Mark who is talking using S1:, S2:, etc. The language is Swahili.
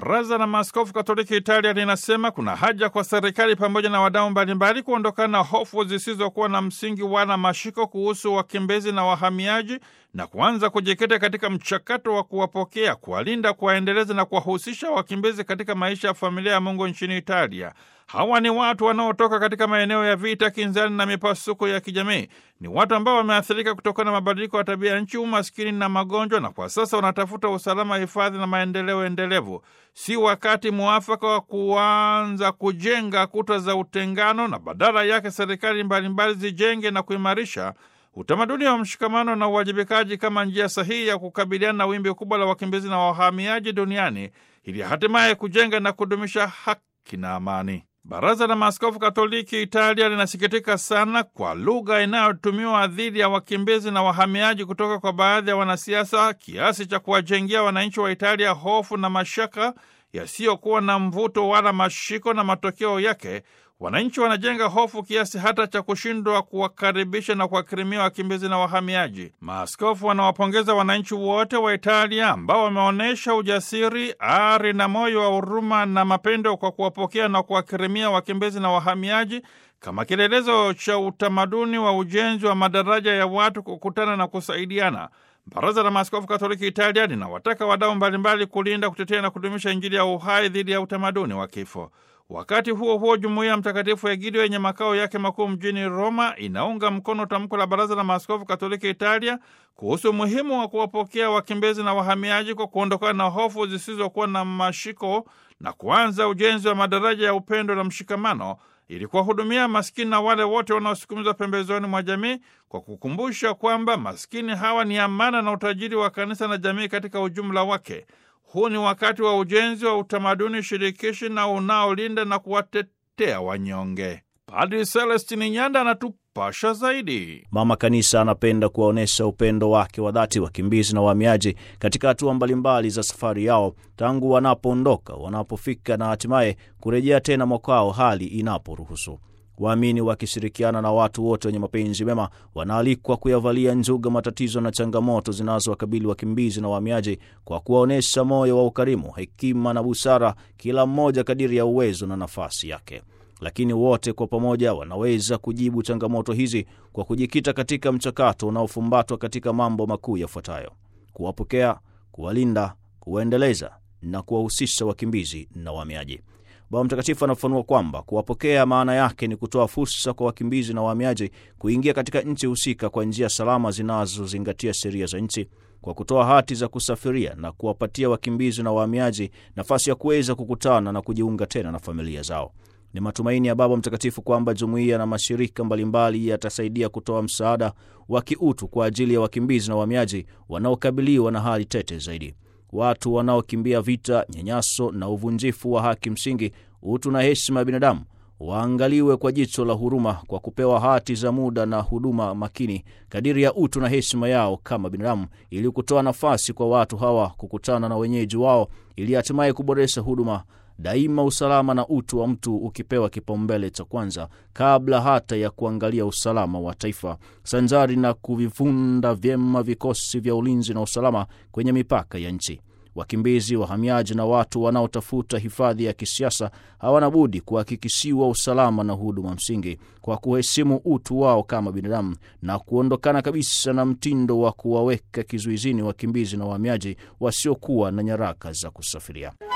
S1: Baraza la Maaskofu Katoliki Italia linasema kuna haja kwa serikali pamoja na wadau mbalimbali kuondokana na hofu zisizokuwa na msingi wala mashiko kuhusu wakimbizi na wahamiaji na kuanza kujikita katika mchakato wa kuwapokea, kuwalinda, kuwaendeleza na kuwahusisha wakimbizi katika maisha ya familia ya Mungu nchini Italia. Hawa ni watu wanaotoka katika maeneo ya vita, kinzani na mipasuko ya kijamii. Ni watu ambao wameathirika kutokana na mabadiliko ya tabia ya nchi, umaskini na magonjwa, na kwa sasa wanatafuta usalama, hifadhi na maendeleo endelevu. Si wakati mwafaka wa kuanza kujenga kuta za utengano, na badala yake serikali mbalimbali zijenge na kuimarisha utamaduni wa mshikamano na uwajibikaji kama njia sahihi ya kukabiliana na wimbi kubwa la wakimbizi na wahamiaji duniani ili hatimaye kujenga na kudumisha haki na amani. Baraza la Maaskofu Katoliki Italia linasikitika sana kwa lugha inayotumiwa dhidi ya wakimbizi na wahamiaji kutoka kwa baadhi ya wanasiasa kiasi cha kuwajengia wananchi wa Italia hofu na mashaka yasiyokuwa na mvuto wala mashiko, na matokeo yake wananchi wanajenga hofu kiasi hata cha kushindwa kuwakaribisha na kuwakirimia wakimbizi na wahamiaji. Maaskofu wanawapongeza wananchi wote wa Italia ambao wameonyesha ujasiri, ari na moyo wa huruma na mapendo kwa kuwapokea na kuwakirimia wakimbizi na wahamiaji kama kielelezo cha utamaduni wa ujenzi wa madaraja ya watu kukutana na kusaidiana. Baraza la Maaskofu Katoliki Italia linawataka wadau mbalimbali kulinda, kutetea na kudumisha Injili ya uhai dhidi ya utamaduni wa kifo. Wakati huo huo, jumuiya Mtakatifu Egidio yenye makao yake makuu mjini Roma inaunga mkono tamko la Baraza la Maaskofu Katoliki Italia kuhusu umuhimu wa kuwapokea wakimbizi na wahamiaji kwa kuondokana na hofu zisizokuwa na mashiko na kuanza ujenzi wa madaraja ya upendo na mshikamano ili kuwahudumia maskini na wale wote wanaosukumizwa pembezoni mwa jamii kwa kukumbusha kwamba maskini hawa ni amana na utajiri wa kanisa na jamii katika ujumla wake. Huu ni wakati wa ujenzi wa utamaduni shirikishi na unaolinda na kuwatetea wanyonge. Padri Celestini Nyanda anatupasha zaidi.
S2: Mama Kanisa anapenda kuwaonyesha upendo wake wa dhati wakimbizi na wahamiaji katika hatua mbalimbali za safari yao, tangu wanapoondoka, wanapofika na hatimaye kurejea tena mwakwao hali inaporuhusu. Waamini wakishirikiana na watu wote wenye mapenzi mema wanaalikwa kuyavalia njuga matatizo na changamoto zinazowakabili wakimbizi na wahamiaji kwa kuwaonyesha moyo wa ukarimu, hekima na busara, kila mmoja kadiri ya uwezo na nafasi yake. Lakini wote kwa pamoja wanaweza kujibu changamoto hizi kwa kujikita katika mchakato unaofumbatwa katika mambo makuu yafuatayo: kuwapokea, kuwalinda, kuwaendeleza na kuwahusisha wakimbizi na wahamiaji. Baba Mtakatifu anafafanua kwamba kuwapokea maana yake ni kutoa fursa kwa wakimbizi na wahamiaji kuingia katika nchi husika kwa njia salama zinazozingatia sheria za nchi, kwa kutoa hati za kusafiria na kuwapatia wakimbizi na wahamiaji nafasi ya kuweza kukutana na kujiunga tena na familia zao. Ni matumaini ya Baba Mtakatifu kwamba jumuiya na mashirika mbalimbali yatasaidia kutoa msaada wa kiutu kwa ajili ya wakimbizi na wahamiaji wanaokabiliwa na hali tete zaidi. Watu wanaokimbia vita, nyanyaso na uvunjifu wa haki msingi, utu na heshima ya binadamu waangaliwe kwa jicho la huruma kwa kupewa hati za muda na huduma makini kadiri ya utu na heshima yao kama binadamu, ili kutoa nafasi kwa watu hawa kukutana na wenyeji wao, ili hatimaye kuboresha huduma daima usalama na utu wa mtu ukipewa kipaumbele cha kwanza kabla hata ya kuangalia usalama wa taifa, sanjari na kuvifunda vyema vikosi vya ulinzi na usalama kwenye mipaka ya nchi. Wakimbizi, wahamiaji na watu wanaotafuta hifadhi ya kisiasa hawana budi kuhakikishiwa usalama na huduma msingi kwa kuheshimu utu wao kama binadamu na kuondokana kabisa na mtindo wa kuwaweka kizuizini wakimbizi na wahamiaji wasiokuwa na nyaraka za kusafiria.